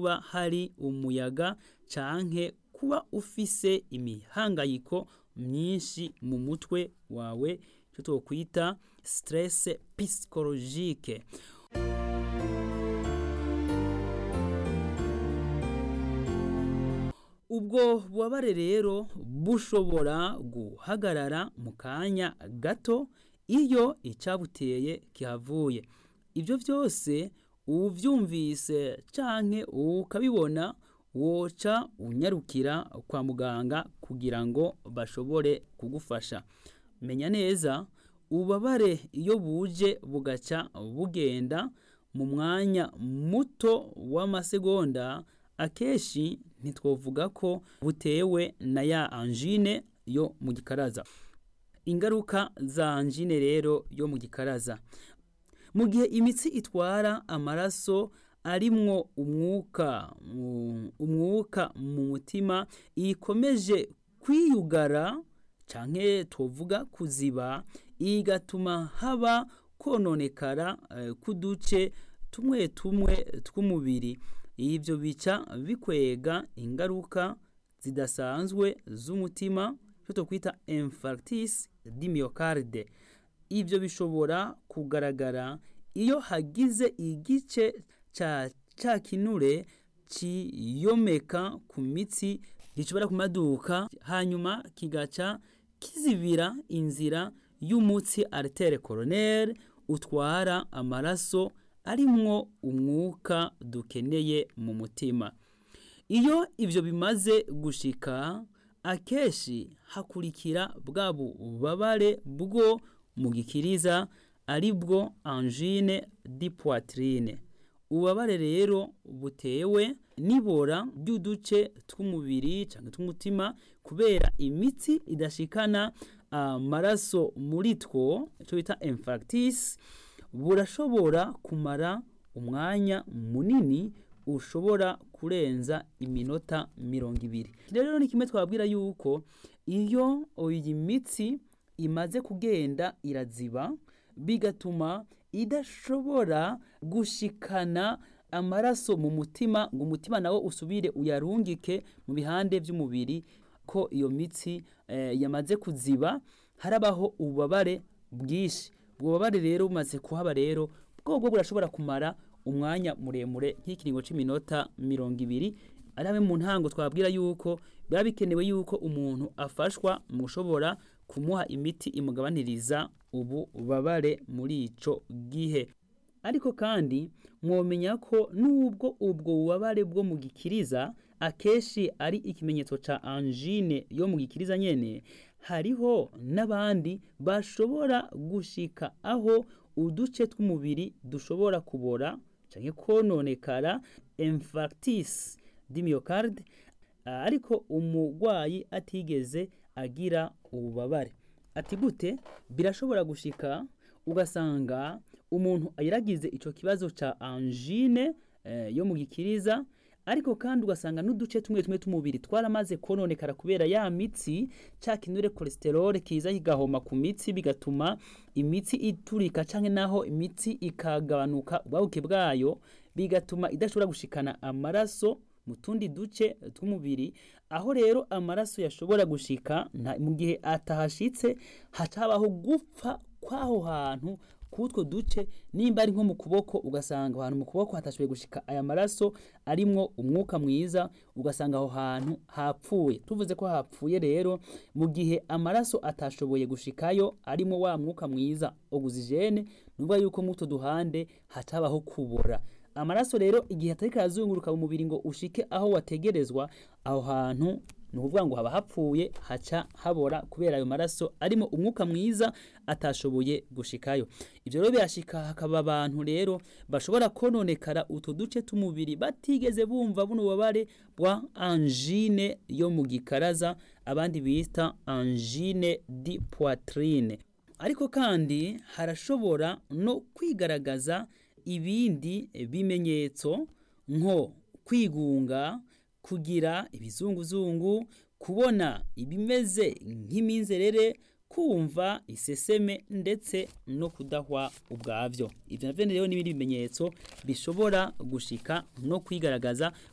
kuba hari umuyaga canke kuba ufise imihangayiko myinshi mu mutwe wawe icyo twokwita stress psychologique ubwo bubabare rero bushobora guhagarara mu kanya gato iyo icabuteye kihavuye ibyo byose uvyumvise canke ukabibona woca unyarukira kwa muganga kugira ngo bashobore kugufasha menya neza ububabare iyo buje bugaca bugenda mu mwanya muto w'amasegonda akenshi ntitwovuga ko butewe na ya angine yo mu gikaraza ingaruka za angine rero yo mu gikaraza mu gihe imitsi itwara amaraso arimwo umwuka umwuka mu mutima ikomeje kwiyugara canke tuvuga kuziba igatuma haba kononekara k'uduce tumwe tumwe tw'umubiri ibyo bica bikwega ingaruka zidasanzwe z'umutima icyo twakwita infarctis di myocarde ibyo bishobora kugaragara iyo hagize igice ca ca kinure ciyomeka ku mitsi gishobora kumaduka hanyuma kigaca kizibira inzira y'umutsi artere coronaire utwara amaraso arimwo umwuka dukeneye mu mutima iyo ibyo bimaze gushika akenshi hakurikira bwa bubabare bwo mu gikiriza ari bwo angine di poitrine ububabare rero butewe n'ibora ry'uduce tw'umubiri cyangwa tw'umutima kubera imitsi idashikana amaraso muri two icyo bita infarctis burashobora kumara umwanya munini ushobora kurenza iminota mirongo ibiri rero ni kimwe twabwira yuko iyo iyi mitsi imaze kugenda iraziba bigatuma idashobora gushikana amaraso mu mutima ngo umutima nawo usubire uyarungike mu bihande by'umubiri ko iyo mitsi yamaze kuziba harabaho ububabare bwinshi ubwo bubabare rero bumaze kuhaba rero bwobwo burashobora kumara umwanya muremure nk'ikiringo cy'iminota mirongo ibiri ari hamwe mu ntango twabwira yuko biba bikenewe yuko umuntu afashwa mu gushobora kumuha imiti imugabaniriza ubu bubabare muri ico gihe ariko kandi mwomenya ko nubwo ubwo bubabare bwo mu gikiriza akenshi ari ikimenyetso ca angine yo mu gikiriza nyene hariho n'abandi bashobora gushika aho uduce tw'umubiri dushobora kubora canke kononekara infarctis di myocarde ariko umurwayi atigeze agira ububabare ati gute birashobora gushika ugasanga umuntu yaragize ico kibazo ca angine eh, yo mu gikiriza ariko kandi ugasanga n'uduce tumwe tumwe tw'umubiri twaramaze kononekara kubera ya mitsi ca kinure cholesterol kiza kigahoma ku mitsi bigatuma imitsi iturika canke naho imitsi ikagabanuka ubwabuke bwayo bigatuma idashobora gushikana amaraso mu tundi duce tw'umubiri aho rero amaraso yashobora gushika mu gihe atahashitse hacabaho gupfa kw'aho hantu kutwo duce nimba ari nko mu kuboko ugasanga ahantu mu kuboko hatashoboye gushika aya maraso arimwo umwuka mwiza ugasanga aho hantu hapfuye tuvuze ko hapfuye rero mu gihe amaraso atashoboye gushikayo arimo wa mwuka mwiza oxygene nuvuga yuko muto duhande hatabaho kubora amaraso rero igihe atari karazunguruka mu mubiri ngo ushike aho wategerezwa aho hantu ni ukuvuga ngo haba hapfuye haca habora kubera ayo maraso arimo umwuka mwiza atashoboye gushikayo ibyo rero birashika hakaba abantu rero bashobora kononekara utu duce tw'umubiri batigeze bumva buno bubabare bwa angine yo mu gikaraza abandi bita angine di poitrine ariko kandi harashobora no kwigaragaza ibindi bimenyetso nko kwigunga kugira ibizunguzungu kubona ibimeze nk'iminzerere kumva iseseme ndetse no kudahwa ubwavyo ivyo navyo rero n'ibindi bimenyetso bishobora gushika no kwigaragaza